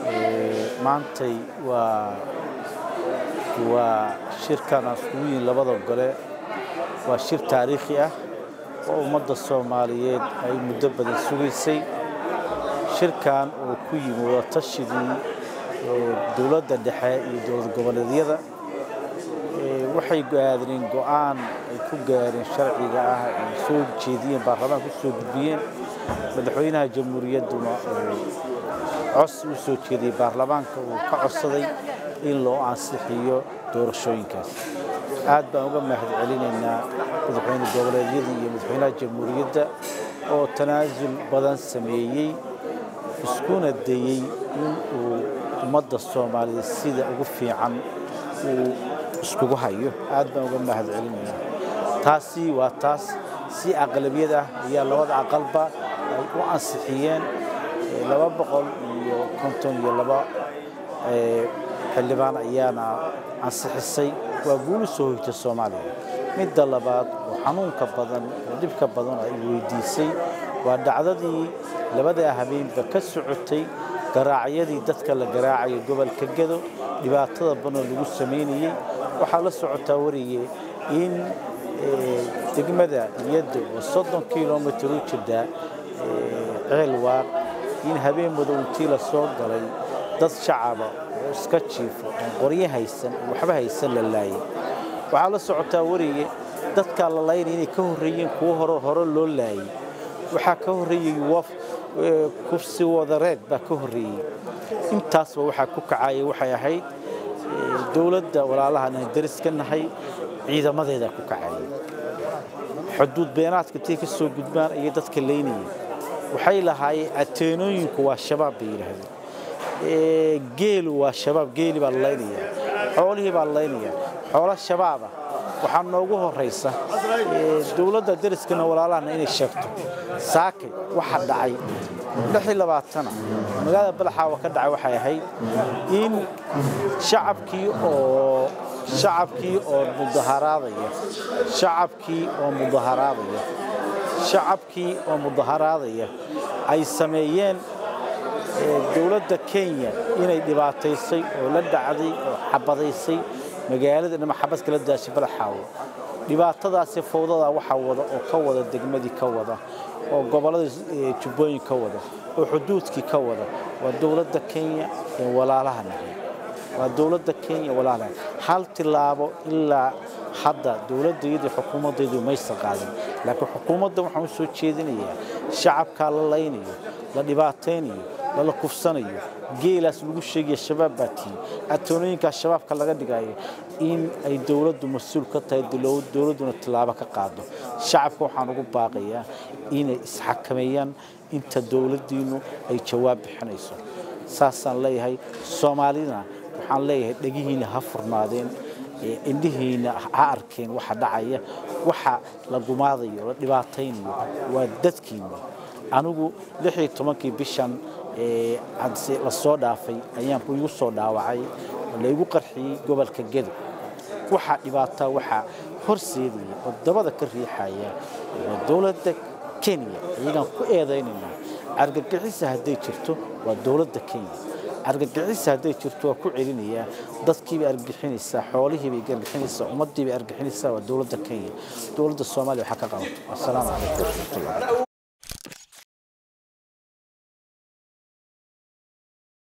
maantay waa waa shirkan aan iskugu yihin labada gole waa shir taariikhi ah oo ummadda soomaaliyeed ay muddo badan sugaysay shirkan oo ku yimi wadatashigai dowladda dhexe iyo dowlad goboleedyada waxay gaadeen go'aan ay ku gaareen sharciga ah ay soo jeediyeen baarlamaanka u soo gudbiyeen madaxweynaha jamhuuriyadduna cos u soo jeediyey baarlamaanka uu ka codsaday in loo ansixiyo doorashooyinkaas aad baan uga mahad celinaynaa madaxweyne goboleedyada iyo madaxweynaha jamhuuriyadda oo tanaasul badan sameeyey iskuna dayey in uu ummadda soomaaliyeed sida ugu fiican uu iskugu hayo aad baan uga mahad celinaynaa taasi waa taas si aqlabiyad ah ayaa labada aqalba ay u ansixiyeen laba boqol iyo konton iyo laba xildhibaan ayaana ansixisay waa guulu soo hoytay soomaaliya midda labaad oo xanuunka badan oo dhibka badan ay weydiisay waa dhacdadii labadaa habeenba ka socotay garaacyadii dadka la garaacayo gobolka gedo dhibaatada badanoo lagu samaynayey waxaa la socotaa wariye in degmada iyadda oo soddon kilomitir u jirta ceel waaq in habeen madow intii la soo galay dad shacaba oo iska jiifo oon qoryo haysan oo waxba haysan la laayay waxaa la socotaa wariye dadkaa la laynaya inay ka horreeyeen kuwo hore hore loo laayay waxaa ka horreeyey waf kursi wadareed baa ka horreeyey intaasba waxaa ku kacaya waxay ahayd dowladda walaalahan aan daris ka nahay ciidamadeedaa ku kacayay xuduud beenaadka intay ka soo gudbaan ayay dadka laynayeen waxay lahaayeen ateenooyinku waa shabaab bay yidhaahdeen geelu waa shabaab geeli baa la laynayaa xoolihii baa la laynayaa xoolo shabaaba waxaa noogu horraysa dowladda dariskana walaalahana inay sheegto saakay waxa dhacay lixii labaatana magaalada balaxaawa ka dhacay waxay ahayd in shacabkii oo shacabkii oo mudaharaadaya shacabkii oo mudaharaadaya shacabkii oo mudaharaadaya ay sameeyeen dowladda kenya inay dhibaataysay oo la dhacday oo xabadaysay magaalada dhama xabad kala daashay balaxaawo dhibaatadaasi fowdadaa waxaa wada oo ka wada degmadii ka wada oo gobollada jubbooyin ka wada oo xuduudkii ka wada waa dowladda kenya ee walaalaha nahay waa dowladda kenya walaalaha hal tilaabo ilaa hadda dowladdayadii xukuumaddaydu maysan qaadin laakiin xukuumadda waxaan u soo jeedinayaa shacabkaa la laynayo la dhibaataynayo lala kufsanayo geelaas lagu sheegaya shabaab baa tihi atoonooyinkaas shabaabka laga dhigayo in ay dowladdu mas-uul ka tahay dowladduna tilaabo ka qaado shacabka waxaan ugu baaqayaa inay isxakameeyaan inta dowladdiinnu ay jawaab bixinayso saasaan leeyahay soomaalidana waxaan leeyahay dhegihiina ha furnaadeen indhihiina ha arkeen waxa dhacaya waxa la gumaadayo la dhibaataynayo waa dadkiina anigu lix iyo tobankii bishan la soo dhaafay ayaan igu soo dhaawacay laygu qarxiyey gobolka gedo waxaa dhibaataa waxaa horseedaya oo dabada ka riixaya waa dowladda kenya iyagaan ku eedaynaynaa argagixisa hadday jirto waa dowladda kenya argagixisa hadday jirto waa ku celinayaa dadkiibay argixinaysaa xoolihiibay argixinaysaa ummaddiibay argixinaysaa waa dowladda kenya dowladda soomaaliya waxaa ka qabato assalaamu calaykum waraxmatullah